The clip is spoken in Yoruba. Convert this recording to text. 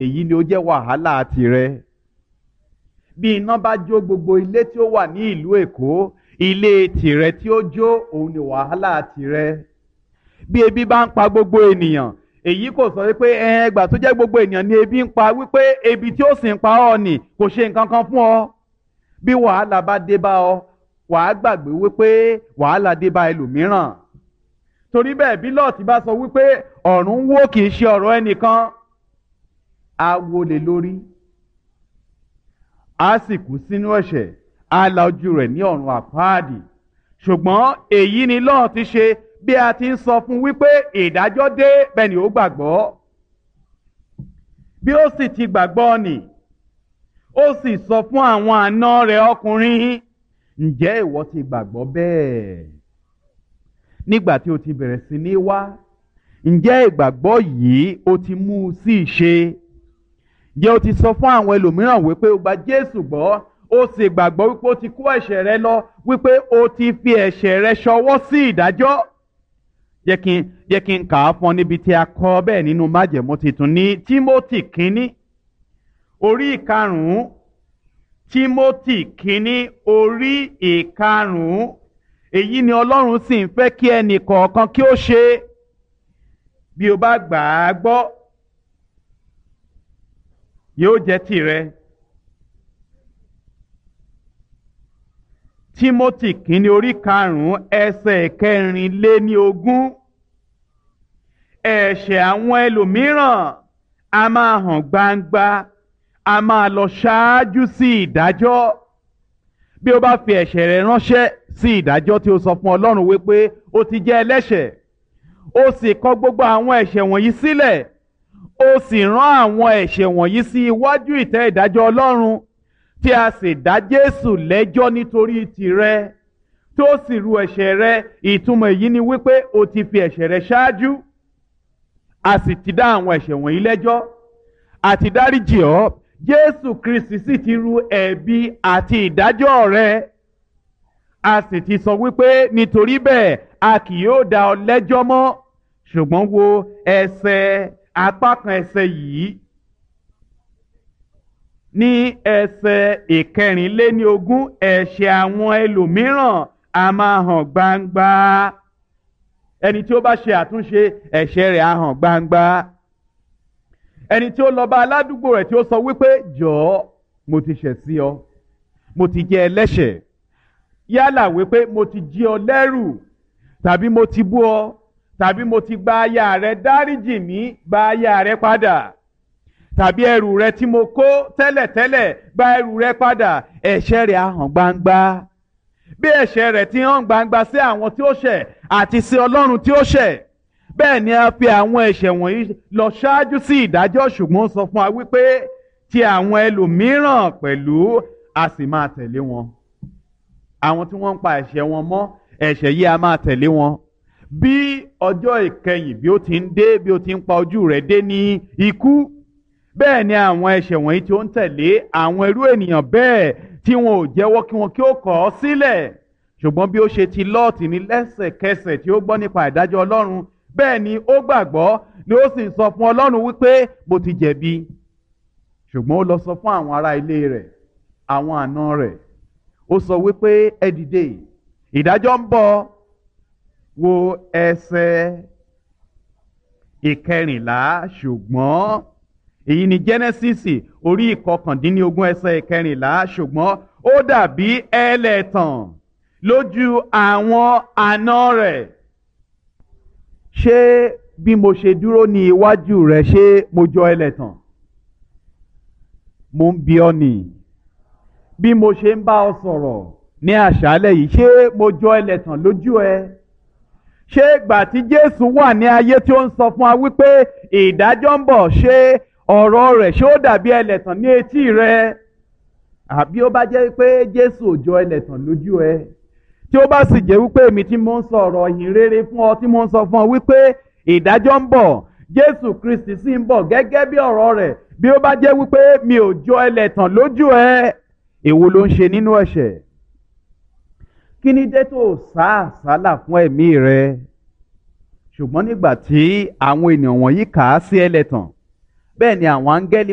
èyí ni ó jẹ́ wàhálà tirẹ̀ bí iná bá jó gbogbo ilé tí ó wà ní ìlú èkó ilé tìrẹ tí ó jó òun ni wàhálà tirẹ̀ bí ebi bá ń pa gbogbo ènìyàn èyí kò sọ wípé ẹgbà tó jẹ́ gbogbo ènìyàn ni ebi ń pa wípé ebi tí ó sì ń pa ọ́ nì kò ṣe nǹkan kan fún ọ bí wàhálà bá dé bá ọ wàá gbàgbé wípé wàhálà dé bá ẹlòmíràn torí bẹ́ẹ̀ bí lọ́ọ̀tì bá sọ wípé ọ̀run wó kì í ṣe ọ̀rọ̀ ẹnìkan á wọlé lórí á sì kú sínú ẹ̀ṣẹ̀ á la ojú rẹ̀ ní ọ̀run àpáàdì ṣùgbọ́n èyí ni lọ́ọ̀tì ṣe bí a ti ń sọ fún wípé ìdájọ́ dé bẹ́ẹ̀ ni ó gbàgbọ́ bí ó sì ti gbàgbọ́ nì ó sì sọ fún àwọn àna rẹ̀ ọkùnrin ǹjẹ́ ìwọ ti gbàgbọ́ bẹ́ẹ̀ nígbà tí o ti bẹ̀rẹ̀ sí ní wá ǹjẹ́ ìgbàgbọ́ yìí o ti mú u sí ìṣe ǹjẹ́ o ti sọ fún àwọn ẹlòmíràn wípé o gba Jésù gbọ́ o sì gbàgbọ́ wípé o ti kó ẹ̀ṣẹ̀ rẹ lọ wípé o ti fi ẹ̀ṣẹ̀ rẹ ṣọwọ́ sí ìdájọ́ jẹ́ kí n jẹ́ kí n kà á fún ọ níbi tí a kọ bẹ́ẹ̀ nínú májẹ̀mú titun ní Tímótì kínní orí ìkarùn-ún Tímótì kínní orí ìkarùn-ún èyí ni Ọlọ́run sì ń fẹ́ kí ẹnì kọ̀ọ̀kan kí ó ṣe bí o bá gbà á gbọ́ yóò jẹ́ tìrẹ. Tímótì kínní orí karùn-ún ẹsẹ̀ kẹrìnléní ogún ẹ̀ṣẹ̀ àwọn ẹlòmíràn a máa hàn gbangba a máa lọ ṣáájú sí ìdájọ́ bí o bá fi ẹ̀ṣẹ̀ rẹ ránṣẹ́ sí ìdájọ́ tí o sọ fún Ọlọ́run wípé o ti jẹ́ ẹlẹ́ṣẹ̀ o sì kọ gbogbo àwọn ẹ̀ṣẹ̀ wọ̀nyí sílẹ̀ o sì rán àwọn ẹ̀ṣẹ̀ wọ̀nyí sí iwájú ìtẹ́ ìdájọ́ Ọlọ́run tí a sì dá Jésù lẹ́jọ́ nítorí tìrẹ tó sì ru ẹ̀ṣẹ̀ rẹ ìtumọ̀ èyí ni wípé o ti fi ẹ̀ṣẹ̀ rẹ ṣáájú a sì ti dá àwọn ẹ̀ṣẹ̀ wọ̀nyí lẹ́jọ́ àti dáríjì ọ́ Jésù Kristi sì ti ru ẹ̀bi àti ìdájọ́ rẹ a sì ti sọ wípé nítorí bẹ́ẹ̀ a kì yóò dá ọ lẹ́jọ́ mọ́ ṣùgbọ́n wo ẹsẹ̀ apá kan ẹsẹ̀ yìí ní ẹsẹ̀ ìkẹrìnléníogún ẹ̀ṣẹ̀ àwọn ẹlòmíràn a máa hàn gbangba ẹni tí ó bá ṣe àtúnṣe ẹ̀ṣẹ̀ rẹ̀ á hàn gbangba ẹni tí ó lọ bá aládùúgbò rẹ̀ tí ó sọ wípé jọ̀ọ́ mo ti ṣẹ̀ sí ọ mo ti jẹ́ ẹlẹ́ṣẹ̀ yálà wípé mo ti jí ọ lẹ́rù tàbí mo ti bú ọ tàbí mo ti gba aya rẹ dáríjì mí gba aya rẹ padà tàbí ẹrù rẹ tí mo kó tẹ́lẹ̀tẹ́lẹ̀ gba ẹrù rẹ padà ẹ̀ṣẹ̀ rẹ̀ á hàn gbangba bí ẹ̀ṣẹ̀ rẹ̀ ti hàn gbangba sí àwọn tí ó ṣẹ̀ àti sí Ọlọ́run tí ó ṣẹ̀ bẹ́ẹ̀ ni a fi àwọn ẹ̀ṣẹ̀ wọ̀nyí lọ ṣáájú sí ìdájọ́ ṣùgbọ́n sọ fún wa wípé ti àwọn ẹlòmíràn pẹ̀lú a sì máa tẹ̀lé wọn àwọn tí wọ́n ń pa ẹ̀ṣẹ̀ wọn mọ́ ẹ̀ṣẹ̀ yìí a máa tẹ̀lé wọn bí ọjọ́ ìkẹyìn bí ó ti ń dé bí ó ti ń pa ojú rẹ̀ dé ní ikú bẹ́ẹ̀ ni àwọn ẹ̀ṣẹ̀ wọ̀nyí tí ó ń tẹ̀lé àwọn irú ènìyàn bẹ́ẹ̀ tí wọn ò jẹ́wọ́ kí wọn kí ó kọ̀ ọ́ sílẹ̀ ṣùgbọ́n bí ó ṣe ti lọ́ọ̀tì ní lẹ́sẹ̀kẹsẹ̀ tí ó gbọ́ nípa ìdájọ́ Ọlọ́run bẹ́ẹ̀ ni ó gbàgbọ́ ni ó sì ń sọ fún Ọlọ́run wípé mo ti jẹ̀bi ṣùgbọ́n ó lọ sọ fún àwọn ará ilé rẹ̀ àwọn àna rẹ̀ ó sọ wípé ẹ dìde ìdájọ́ ń bọ̀ wo ẹsẹ̀ ìkẹrìnlá ṣùgbọ́n èyí ni Genesis orí ìkọkàndínlógún ẹsẹ̀ ìkẹrìnlá ṣùgbọ́n ó dàbí ẹlẹ́tàn lójú àwọn àna rẹ̀ ṣé bí mo ṣe dúró ní iwájú rẹ̀ ṣé mo jọ ẹlẹ́tàn mo ń bi ọ́ nì bí mo ṣe ń bá ọ sọ̀rọ̀ ní àṣálẹ́ yìí ṣé mo jọ ẹlẹ́tàn lójú ẹ ṣé ìgbà tí Jésù wà ní ayé tí ó ń sọ fún wa wípé ìdájọ́ ń bọ̀ ṣé ọ̀rọ̀ rẹ̀ ṣé ó dàbí ẹlẹ́tàn ní etí rẹ àbí ó bá jẹ́ pé Jésù ò jọ ẹlẹ́tàn lójú ẹ tí ó bá sì jẹ́ wípé èmi tí mo ń sọ ọ̀rọ̀ ìhìn rere fún ọ tí mo ń sọ fún ọ wípé ìdájọ́ ń bọ̀ Jésù Kristi sì ń bọ̀ gẹ́gẹ́ bí ọ̀rọ̀ rẹ̀ bí ó bá jẹ́ wípé mi ò jọ ẹlẹ́tàn lójú ẹ èwo ló ń ṣe nínú ẹ̀ṣẹ̀ kí ni dé tó sá àsálà fún ẹ̀mí rẹ ṣùgbọ́n nígbà tí àwọn ènìyàn wọ̀nyí kà á sí ẹlẹ́tàn bẹ́ẹ̀ ni àwọn áńgẹ́lì